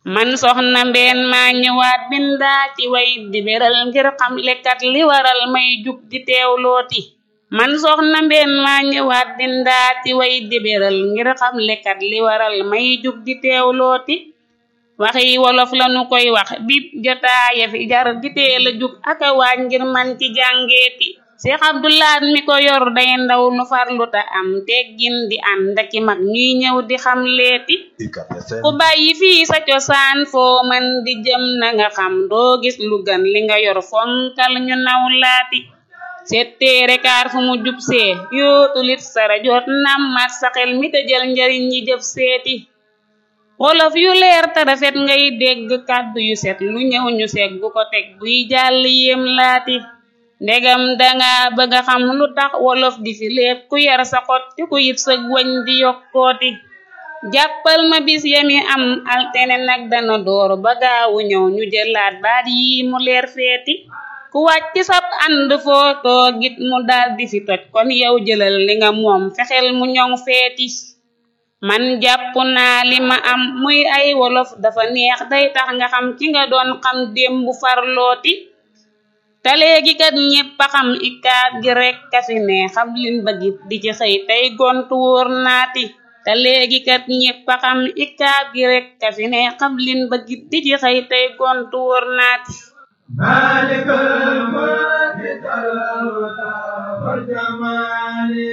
man soxna mbeen maa ñëwaat bindaa ci way di beral ngir xam lekkat li waral may jug di teewlooti man soxna mbeen maa ñëwaat bindaa ci way di beral ngir xam lekkat li waral may jug di teewlooti waxi wolof lanu koy wax bib jotaaya fi jar di teel a jug aka waaj ngir man ci jàngeeti Seex Abdulaat mi ko yor day ndaw lu farlu ta am teggin di ànd aki mag ñuy ñëw di xam leeti ku bàyyi fii sa cosaan foo man di jëm na nga xam doo gis lu gën li nga yor fonkal ñu naw laati setteere kaar fu mu jub see yootulit sara joot nammat sa xel mi te jël njariñ ñi jëf seeti wolof yu leer te rafet ngay dégg kàddu yu set lu ñëw ñu seeg bu ko teg buy jàll yéem laati ndegam danga bëgga xam lu tax wolof di fi léeb ku yar sa xot te ku yit sëg wañ di yokkooti jàppal ma bis yami am altene nag dana door ba gaawu ñëw ñu jëlaat baat yi mu leer feeti ku wàcc sab ànd foo toogit mu dal di fi toj kon yow jëlal li nga moom fexeel mu ñoŋ feeti man jàpp naa li ma am muy ay wolof dafa neex day tax nga xam ci nga doon xam démb farlooti te léegi kat ñépp a xam ikaat gi rekk a fi ne xam lin bëggit di ci xëy tey gontu wóor naati te léegi kat ñépp a xam ikaat gi rekk a fi ne xam lin bëggit di ci xëy tey gontu wóor naati maalikal mulki wal jamaali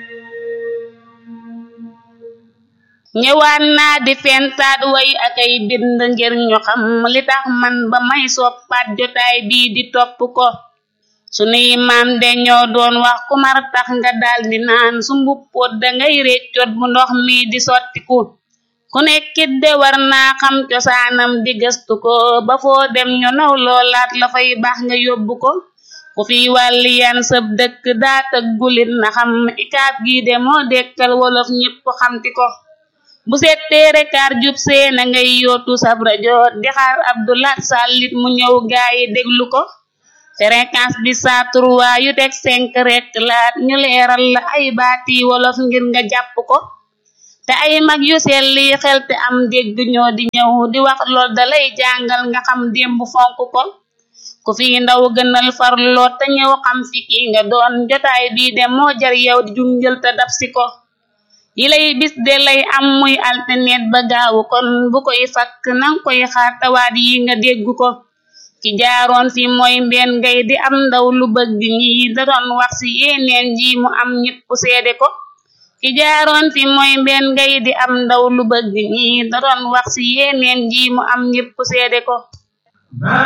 ñëwaan naa di fentaat way ak ay bind ngir ñu xam li tax man ba may soppaat jotaay bii di topp ko sunuy maam de ñoo doon wax ku mar tax nga daldi naan su mbuppoot dangay réccoot bu ndox mi di sottiku ku nekkit de war naa xam cosaanam di gëstu ko ba foo dem ñu naw loolaat la fay baax nga yóbbu ko ku fi wàlli yan sëb dëkk daa tëggulit na xam ikaab gi de moo dekkal wolof ñépp xamti ko bu settee rekaar jub see na ngay yootu sab rajo di xaar Abdulaat sàllit mu ñëw gaayi déglu ko fréquence bi saa trois yu teg cinq rek laat ñu leeral la ay baati wolof ngir nga jàpp ko te ay mag yu selli xel te am dégg ñoo di ñëw di wax lool dalay jàngal nga xam démb fonk ko ku fi ndaw gënal farloo te ñëw xam fi ki nga doon jotaay bii de moo jar yow di junjël te dab si ko yi lay bis de lay am muy alternet ba gaawu kon bu koy fakk nang koy xaar tawaat yi nga dégg ko ki jaaroon fi mooy mbeen ngay di am ndaw lu bëgg ñi da doon wax ci yeneen ji mu am ñépp seede ko ki jaaroon fi mooy mbeen ngay di am ndaw lu bëgg ñi da doon wax ci yeneen ji mu am ñépp seede ko